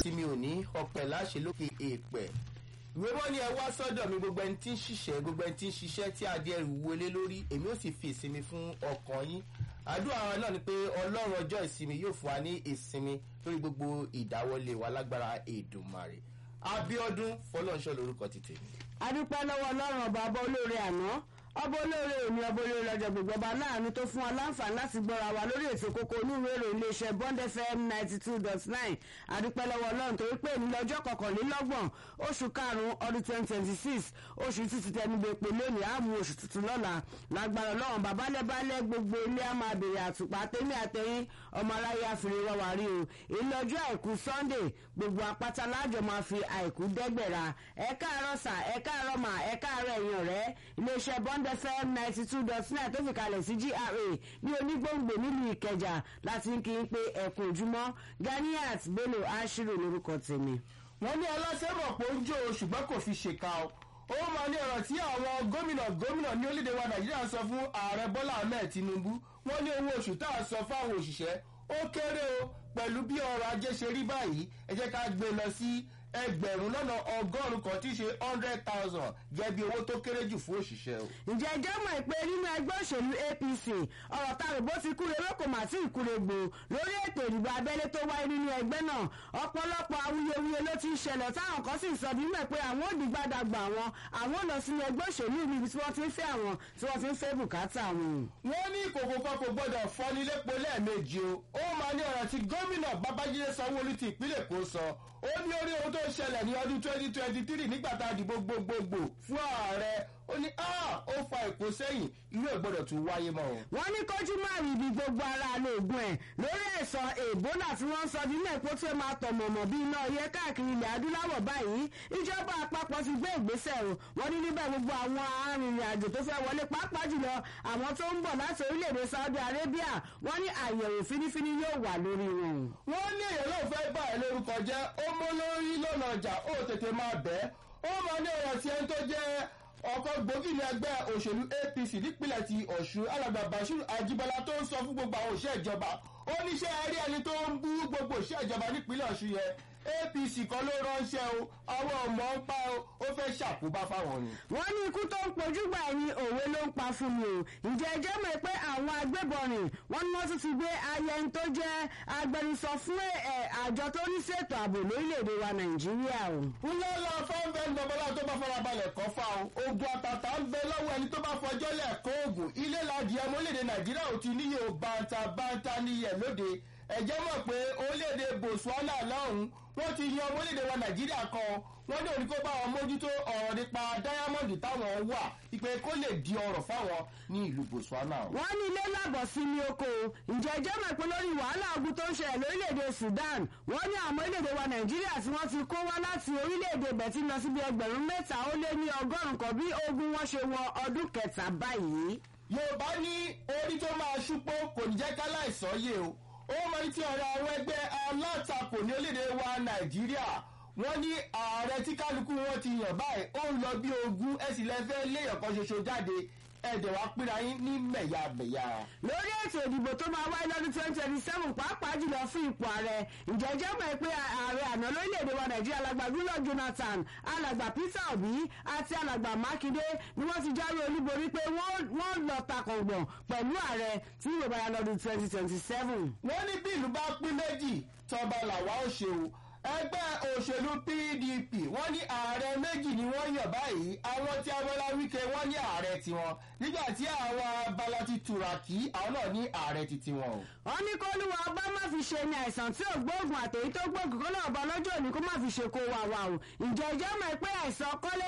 ìsinmi òní ọ̀pẹ̀ láṣẹ lókè èèpẹ̀ ìwé wọn ni ẹ wá sọ́dọ̀ mi gbogbo ẹni tí ń ṣiṣẹ́ gbogbo ẹni tí ń ṣiṣẹ́ tí adé ẹrù wọlé lórí èmi ò sì fi ìsinmi fún ọkàn yín àdúrà wa náà ni pé ọlọ́run ọjọ́ ìsinmi yóò fún wa ní ìsinmi lórí gbogbo ìdáwọlé wa lágbára èdùmarè abiodun fọlọ́nṣọ́ lórúkọ ti tèmi. adúpẹ́ lọ́wọ́ ọlọ́run ọba ọba olóore àná ọba olóore òní ọba olóore ọjọ́ gbogbo ọba láàánú tó fún wa láǹfààní láti gbọ́ra wa lórí ètò kókó onúwèrè iléeṣẹ́ bond fm ninety two dot nine adúpẹ́ lọ́wọ́ ọlọ́run torí pé ní lọ́jọ́ kọkànlélọ́gbọ̀n oṣù karùn-ún ọdún twenty twenty six oṣù títí tẹnugbèpè lónìí àmú oṣù tuntun lọ́la lágbára ọlọ́run babalẹ́balẹ́ gbogbo ilé á máa bèrè àtùpà tẹ́lẹ̀ àtẹ̀yìn ọmọ aráyé àfìrí wọ́wà rí o ilé ọjọ́ àìkú sunday gbogbo apáta láàjọ máa fi àìkú dẹ́gbẹ̀ra ẹ káàárọ̀ sà ẹ káàárọ̀ mà ẹ káàárọ̀ ẹ̀yìn ọ̀rẹ́ iléeṣẹ́ bond fm ninety two dot nine tó fi kalẹ̀ sí gra ní onígbòǹgbò nílùú ìkẹjà láti ń kí n pé ẹ̀kún ojúmọ́ ganiat bello ashiru lórúkọ tèmi. wọ́n ní aláṣẹ mọ̀ pé ó ń jó o ṣùgbọ́n kò fi ṣèkà o ó máa ní ọ̀rọ̀ tí àwọn gómìnà gómìnà ní orílẹ̀-èdè wa nàìjíríà sọ fún ààrẹ bọ́lá ahmed tinubu wọ́n ní owó oṣù tá a sọ fáwọn òṣìṣẹ́ ó kéré o pẹ̀lú bí ọrọ̀ ajé ṣe rí báyìí ẹ jẹ́ ká gbé lọ sí ẹgbẹ̀rún lọ́nà ọgọ́rùn-ún kan tí í ṣe hundred thousand jẹ́ bí owó tó kéré jù fún òṣìṣẹ́ o. ǹjẹ́ ẹjọ́ mọ̀ pé nínú ẹgbẹ́ òṣèlú apc ọ̀rọ̀ ta rògbò ti kúre lóko mà sí ìkúre gbò lórí ètò ìdìbò abẹ́lé tó wáyé nínú ẹgbẹ́ náà ọ̀pọ̀lọpọ̀ awuyewuye ló ti ń ṣẹlẹ̀ táwọn kan sì ń sọ bí mọ̀ pé àwọn ò dìgbàdàgbà àwọn àwọn ò lọ sínú ẹgbẹ́ òṣèlú níbi tí wọ́n ti ń fẹ́ àwọn tí wọ́n ti ń fẹ́ bùkátà wọn. wọ́n ní ìkòkò kan kò gbọ́dọ̀ fọ́ni lépo lẹ́ẹ̀mejì o ó máa ní ọ̀rọ̀ tí gómìnà babájídé sanwó-olú ti ìpínlẹ̀ èkó sọ ó ní orí ohun tó ṣẹlẹ̀ ní ọdún twenty twenty three nígbà tá a dìbò gbogbogbò fún ààrẹ ó ní ó fa èkó sẹ́yìn irú ẹ̀ gbọ́dọ̀ tún wáyé mọ́ o. wọ́n ní kójú máa rí ibi gbogbo ara lóògùn ẹ̀ lórí ẹ̀sán èbólà tí wọ́n ń sọ nínú ẹ̀kọ́ tí ó máa tọ̀ mọ̀mọ́ bí iná ọyẹ́ káàkiri ilẹ̀ adúláwọ̀ báyìí ìjọba àpapọ̀ ti gbé ìgbésẹ̀ o wọ́n ní níbẹ̀ gbogbo àwọn arìnrìn àjò tó fẹ́ wọlé pàápàá jùlọ àwọn tó ń bọ̀ láti orílẹ̀-èdè saudi arabia wọ́n ní àyẹ̀wò fínífíní yóò wà lórí wọn. wọ́n ní èèyàn náà fẹ́ bá ẹ lórúkọ jẹ́ ó mọ́ lórí lọ́nà ọjà ó tètè máa bẹ́ẹ̀ ó máa ní ọ̀rọ̀ tí ẹni tó jẹ́ ọkọ̀ gbòógì ní ẹgbẹ́ òṣèlú apc nípìnlẹ̀ ti ọ̀ṣun alàgbà bashir ajibola tó ń sọ fún gbogbo àwọn òṣìṣẹ́ ìjọba ó níṣẹ́ rí ẹni tó ń bú gbogbo òṣìṣẹ́ ìjọba nípìnlẹ̀ ọ̀ṣun yẹn apc kan ló ránṣẹ́ o àwọn ọmọ ń pa o ó fẹ́ ṣàkóbá fáwọn ni. wọ́n ní ikú tó ń pojúgbà ẹni òwe ló ń pa fún mi o ǹjẹ́ ẹ jẹ́ mọ̀ pé àwọn agbébọn rìn wọ́n ní wọ́n tún ti gbé ayẹni tó jẹ́ agbẹnusọ fún àjọ tó ní ṣètò ààbò lórílẹ̀‐èdè wa nàìjíríà o. ńlẹ́ lọ fọ́nbẹ́ ń dọ́gbọ́lá tó bá farabalẹ̀ kọ́ fa o ogun àtàtà ń bẹ lọ́wọ́ ẹni tó bá fọjọ́ lẹ̀ kó oògùn ilé ládìí ẹmọ orílẹ̀‐èdè nàìjíríà ò ti níyè o bàǹtà bàǹtà níyẹ̀ lóde ẹ̀jẹ̀ mọ̀ pé orílẹ̀‐èdè botswana lọ́hùn-ún wọ́n ti yan orílẹ̀-èdè wa nàìjíríà kan wọ́n ní òní kó bá wọn mójútó ọ̀rọ̀ nípa dáyámọ́ndì táwọn wà ìpè kó lè di ọ̀rọ̀ fáwọn ní ìlú botswana. wọ́n ní ilé lábọ̀ sí ní oko ǹjẹ́ ẹjọ́ mọ̀ pé lórí wàhálà ogun tó ń ṣẹlẹ̀ lórílẹ̀‐èdè sudan wọ́n ní àwọn orílẹ̀‐èdè wa nàìjíríà tí wọ́n ti kó wá láti orílẹ̀‐èdè bẹ̀tí lọ síbi ẹgbẹ̀rún mẹ́ta ó lé ní ọgọ́rùn-ún kan bí ogun wọn ṣe wọ ọdún kẹta báyìí. yorùbá ní orí tó máa ṣúpó kò ní jẹ́ ká láìsàn yé o ó máa ń tí ọ̀rọ̀ àwọn ẹgbẹ́ alátakò ní orílẹ̀-èdè wa nàìjíríà wọ́n ní ààrẹ tí kálukú wọn ti yàn báyìí ó ń lọ bí ogún ẹ̀sìn lẹ́fẹ́ léèyàn kan ṣoṣo jáde ẹ̀dẹ̀ wá pínra yín ní mẹ̀yàmẹ̀yà. lórí ètò ìdìbò tó máa wáyé lọ́dún twenty twenty seven pàápàá jùlọ fún ipò ààrẹ ǹjẹ́ jẹ́ mọ̀ pé ààrẹ àná lórílẹ̀‐èdè wa nàìjíríà alàgbà goodluck jonathan alàgbà peter obi àti alàgbà makinde ni wọ́n ti jáwé olúborí pé wọ́n lọ takọ̀ngbọ̀n pẹ̀lú ààrẹ tí yóò bá yá lọ́dún twenty twenty seven. wọ́n ní bí ìlú bá pín méjì tọba làwa ó ṣe o ẹgbẹ́ òṣèlú pdp wọ́n ní ààrẹ méjì ni wọ́n yàn báyìí àwọn tí abọ́lá wíkẹ́ wọ́n ní ààrẹ tiwọn nígbà tí àwọn abala ti tùràkì àwọn náà ní ààrẹ ti tiwọn o. wọ́n ní kólúwa ọba má fi ṣe ni àìsàn tí ò gbóògùn àtẹ̀yí tó gbóògùn kó náà bọ́ lọ́jọ́ òní kó má fi ṣe kó wà wà o ǹjẹ́ ìjọ́ mọ̀ pé àìsàn kọ́lé